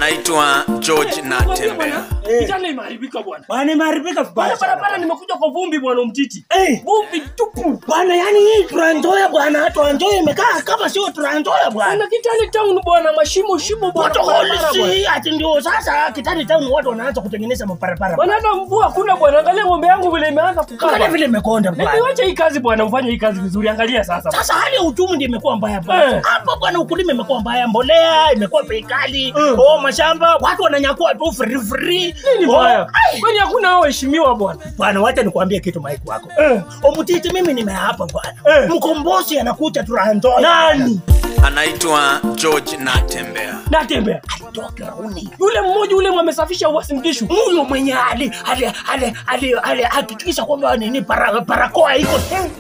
anaitwa George Natembeya. Kijana imeharibika bwana. Bwana imeharibika vibaya Bwana sana. barabara nimekuja kwa vumbi bwana umtiti. Eh. Vumbi tupu. Bwana yani hii Trans-Nzoia bwana, Trans-Nzoia imekaa kama sio Trans-Nzoia bwana. Ana Kitale town bwana mashimo shimo bwana. Watu barabara bwana. holisi ati ndio sasa Kitale town watu wanaanza kutengeneza mabarabara. Bwana hata mvua hakuna bwana. Angalia ng'ombe yangu vile imeanza kukaa. Angalia vile imekonda Na bwana. niwache hii kazi bwana, ufanye hii kazi vizuri. Angalia sasa. Sasa hali ya uchumi ndio imekuwa mbaya bwana. Eh. Hapa bwana ukulima imekuwa mbaya, mbolea imekuwa bei kali. Mm. Oh, mashamba watu wananyakua tu free free. Nini Oh, baya? ai, Kwani hakuna hao waheshimiwa bwana? Bwana wacha nikwambie kitu maiki wako. Eh. Omutiti mimi nimeapa bwana. Eh. Mkombozi anakuja Trans-Nzoia. Nani? Anaitwa George Natembeya. Natembea. Alitoka Rauni. Yule mmoja yule mwamesafisha Uasin Gishu. huyo mwenye ali ali ali ali ali hakikisha kwamba nini para, barakoa iko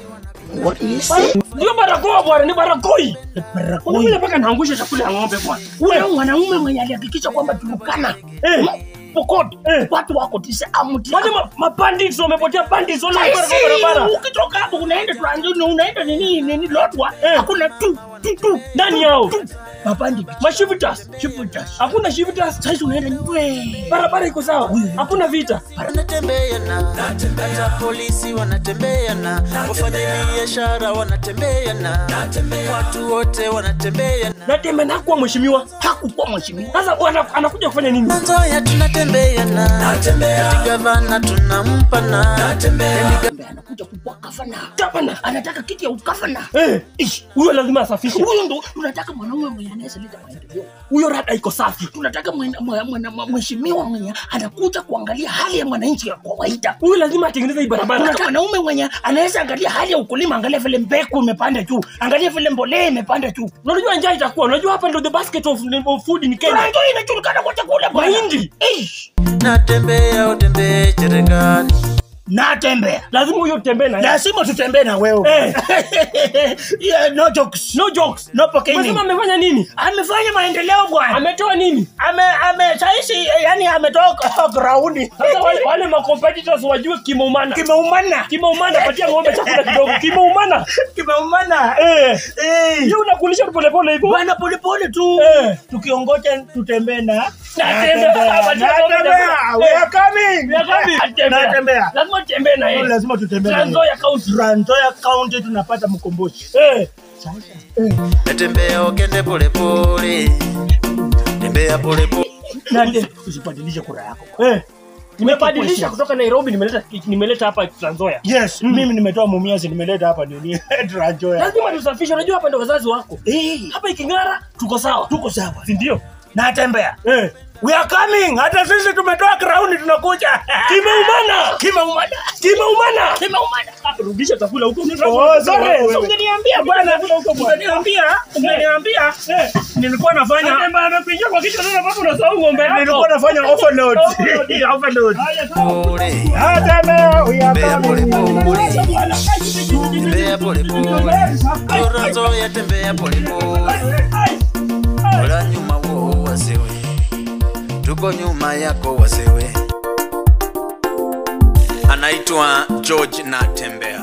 What is it? Ndio barakoa bwana, ni barakoi. Barakoa. Unakuja mpaka naangusha chakula ya ng'ombe bwana. Ule mwanaume mwenye alihakikisha kwamba Turukana Eh. Pokot Eh. watu wako tisa amuti. Wale ma- mapandits wamepotea bandits wale Saisi, kwa barabara. ukitoka hapo unaenda Trans-Nzoia unaenda nini nini Lodwar Eh. hakuna tu tu tu Nani yao? tu mapandi Mashivitas. chiputas. Hakuna shivitas. Sasa unaenda nywe. Barabara iko sawa. Hakuna vita. wanatembeana hata polisi wanatembeana wafanyabiashara wanatembeana watu wote wanatembeana Natembea na kuwa mheshimiwa. Hakukuwa mheshimiwa. Sasa bwana anakuja kufanya nini? Nzoia tunatembeana gavana tunampana Ambaye anakuja kukuwa gavana. Gavana. Anataka kiti ya ugavana. Eh. Ish. Huyo lazima asafishe. Huyo ndo tunataka mwanaume mwenye anaweza leta maendeleo. Huyo rada iko safi. Tunataka mwana- mwana- mwana- mwana- mheshimiwa mwenye anakuja kuangalia hali ya mwananchi ya kawaida. Huyo lazima atengeneze hii barabara. Tunataka mwanaume mwenye anaweza angalia hali ya ukulima, angalia vile mbegu imepanda juu, angalia vile mbolea imepanda juu. Unajua njaa itakuwa. Unajua hapa ndio the basket of, of food in Kenya. Ndio inajulikana kwa chakula bwana. Mahindi. Ish. natembea utembee cherengani Natembea. Lazima huyo utembee na yeye. Lazima tutembee na wewe. Eh. yeah, no jokes. No jokes. No poking. Umesema amefanya nini? Amefanya maendeleo bwana. Ametoa nini? Ame ame saisi yani ametoka ground. Sasa wale, wale ma competitors wajue kimeumana. Kimeumana. Kimeumana, patia ng'ombe chakula kidogo. Kimeumana. Kimeumana. Eh. Eh. Yeye unakulisha polepole hivyo. Bwana polepole tu. Eh. Tukiongoja tutembee na Natembea. Natembea. We are coming. We are coming. Natembea. Natembea. Lazima utembee na yeye. Lazima tutembee. na Trans-Nzoia County. Trans-Nzoia County tunapata mkombozi. Eh. natembea ukende polepole tembea polepole Nani usibadilishe kura yako. Eh. Nimebadilisha Weke kutoka Nairobi nimeleta nimeleta hapa Trans-Nzoia. Yes, mimi nimetoa Mumias nimeleta hapa nini? Trans-Nzoia. Lazima tusafishe. Unajua hapa ndio wazazi wako. Eh, Hapa iking'ara tuko sawa. tuko sawa. Si ndio? Natembea. Eh. We are coming. Hata sisi tumetoa ground tunakuja. Kimeumana. Kimeumana. Kimeumana. Kimeumana. Ah, Rudisha chakula huko. Oh, sorry. Wewe. Ungeniambia bwana. Chakula huko bwana. Ungeniambia, ungeniambia. Eh. Nilikuwa nafanya Natembea amekuingia kwa kichwa sasa baba unasahau ng'ombe yako. nilikuwa nafanya overload. Overload. Overload. Haya, sawa. pole Natembea. We are tembea coming. polepole tembea polepole Tora Nzoia tembea polepole Ola nyuma wo wasewe tuko nyuma yako wasewe Anaitwa George Natembeya.